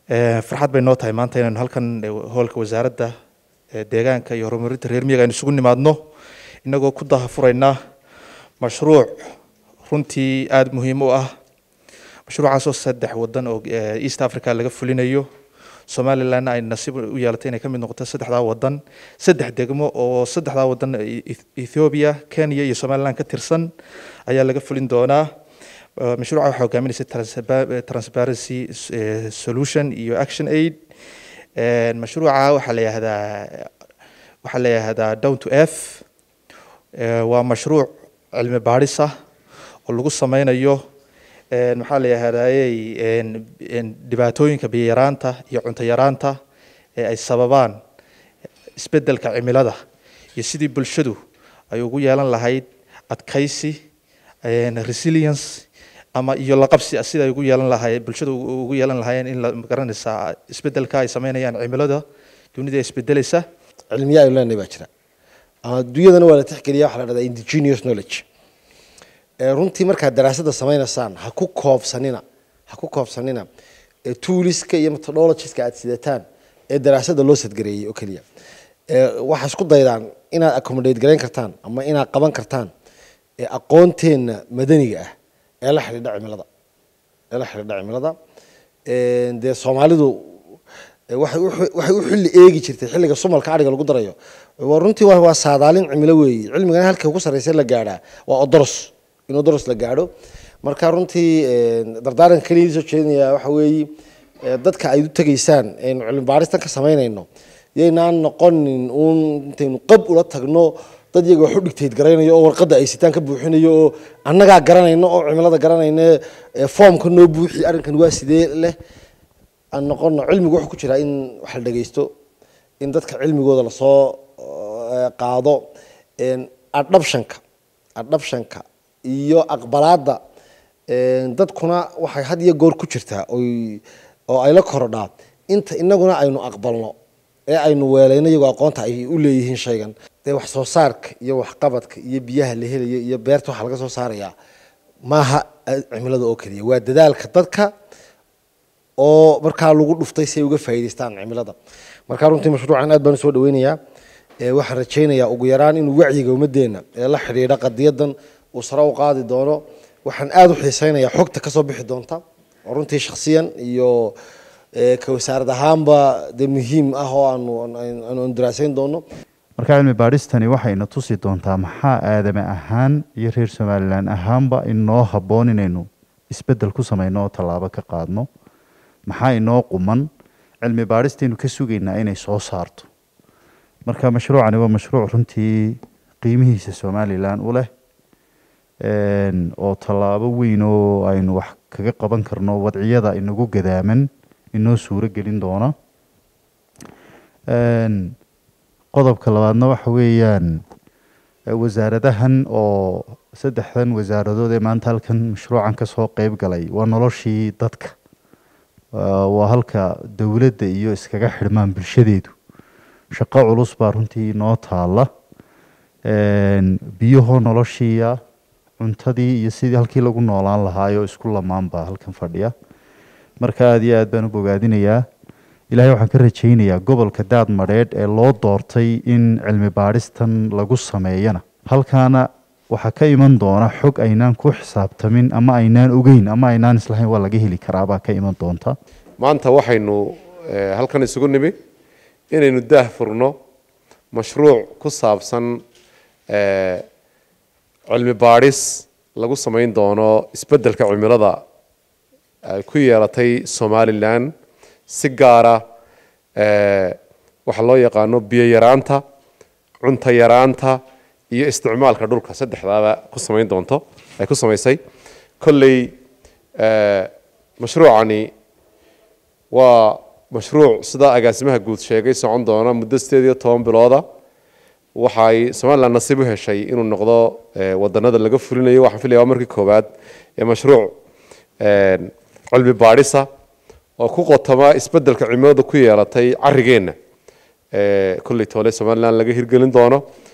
farxad bay noo tahay maanta inaynu halkan hoolka wasaaradda deegaanka iyo horumarinta reer miyiga aynu isugu nimaadno inagoo ku dahafuraynaa mashruuc runtii aada muhiim u ah mashruucaasoo saddex wadan oo east africa laga fulinayo somalilandna ay nasiib u yeelatay inay ka mid noqoto saddexdaa wadan saddex degmo oo saddexdaa wadan ethiopia kenya iyo somaliland ka tirsan ayaa laga fulin doonaa mashruuca waxaa hogaaminaysa transparency solution iyo action aid mashruuca waxaa la yihahdaa waxaa la yihahdaa down to earth waa mashruuc cilmi baadhis ah oo lagu sameynayo maxaa la yihahdaayey dhibaatooyinka biyaraanta iyo cunto yaraanta ee ay sababaan isbedelka cimilada iyo sidii bulshadu ay ugu yeelan lahayd adkaysi resilience ama iyo laqabsi sida ay ugu yeelan lahayd bulshada ugu yeelan lahaayeen in la garanaysaa isbedelka ay sameynayaan cimilada dunida isbedelaysa cilmiya aynu leenahay baa jira adduunyadana waa la tixgeliya waxa la dhahdaa indigenous knowledge runtii markaad daraasada sameynaysaan ha ku koobsanina ha ku koobsanina tooliska iyo methodologiska aad sidataan ee daraasada loo sadgareeyey oo keliya waxaa isku daydaan inaad accommodate garayn kartaan ama inaad qaban kartaan aqoonteenna madaniga ah ee la xidhiidha cimilada ee la xidhiidha cimilada dee soomaalidu waxay u xilli eegi jirtay xilliga sumalka adhiga lagu darayo runtii waa saadaalin cimilo weeye cilmigana halka ugu sarreysa la gaadhaa waa odoros in odoros la gaadho marka runtii dardaaranka keliya soo jeedinaya waxa weeye dadka ay u tegaysaan aynu cilmi baaristan ka samaynayno yaynaan noqonin uun intaynu qab ula tagno dad iyaga wax u dhigtayd garaynayo oo warqadda ay sitaan ka buuxinayo oo annagaa garanayno oo cimilada garanayna foomka noo buuxi arrinkan waa sidee leh aan noqono cilmigu wuxuu ku jiraa in wax la dhegeysto in dadka cilmigooda lasoo qaado adhabshanka adhabshanka iyo aqbalaadda dadkuna waxay had iyo goor ku jirtaa oy oo ay la korodhaa inta inaguna aynu aqbalno ee aynu weelayno iyagoo aqoonta ay u leeyihiin shaygan dee wax soo saarka iyo waxqabadka iyo biyaha la helayo iyo beerta waxa laga soo saarayaa maaha cimilada oo keliya waa dadaalka dadka oo markaa lagu dhuftay si ay uga faa'iidaystaan cimilada marka runtii mashruucan aad baan usoo dhaweynayaa waxaan rajaynayaa ugu yaraan inuu wacyiga ummadeenna ee la xidhiidha qadiyadan uu sare u qaadi doono waxaan aada u xiiseynayaa xogta kasoo bixi doonta oo runtii shaksiyan iyo ka wasaarad ahaanba dee muhiim ah oo aanu aanu daraasayn doono marka cilmi baadhistani waxayna tusi doontaa maxaa aadame ahaan iyo reer somalilan ahaanba inoo habboon inaynu isbeddel ku samayno oo tallaabo ka qaadno maxaa inoo quman cilmi baadhistaynu ka sugaynaa inay soo saarto marka mashruucani waa mashruuc runtii qiimihiisa somalilan u leh oo tallaabo weyn oo aynu wax kaga qaban karno wadciyada inagu gadaaman inoo suuro gelin doona qodobka labaadna waxa weeyaan wasaaradahan oo saddexdan wasaaradood ee maanta halkan mashruucan kasoo qeyb galay waa noloshii dadka waa halka dowladda iyo iskaga xidhmaan bulshadeedu shaqo culus baa runtii noo taala biyahoo noloshiiya cuntadii iyo sidii halkii lagu noolaan lahaayoo isku lamaan baa halkan fadhiya marka aada iyo aad baan u bogaadinayaa ilaahay waxaan ka rajaynayaa gobolka daad madheedh ee loo doortay in cilmi baadhistan lagu sameeyana halkaana waxaa ka iman doona xog aynaan ku xisaabtamin ama aynaan ogeyn ama aynaan islahayn waa laga heli karaabaa ka iman doonta maanta waxaynu halkan isugu nimi inaynu daah furno mashruuc ku saabsan cilmi baadhis lagu samayn doono isbeddelka cimilada ay ku yeelatay somalilan si gaara waxaa loo yaqaano biyo yaraanta cunto yaraanta iyo isticmaalka dhulka saddexdaaba ku samayn doonto ay ku samaysay kolley mashruucani waa mashruuc sida agaasimaha guud sheegay socon doona muddo sideed iyo toban bilooda waxay somalilan nasiib u heshay inuu noqdo wadanada laga fulinayo waxaan filaya waa markii koowaad ee mashruuc cilmi baadhisa oo ku qotoma isbeddelka cimilada ku yeelatay carigeenna kolley toole somalilan laga hirgelin doono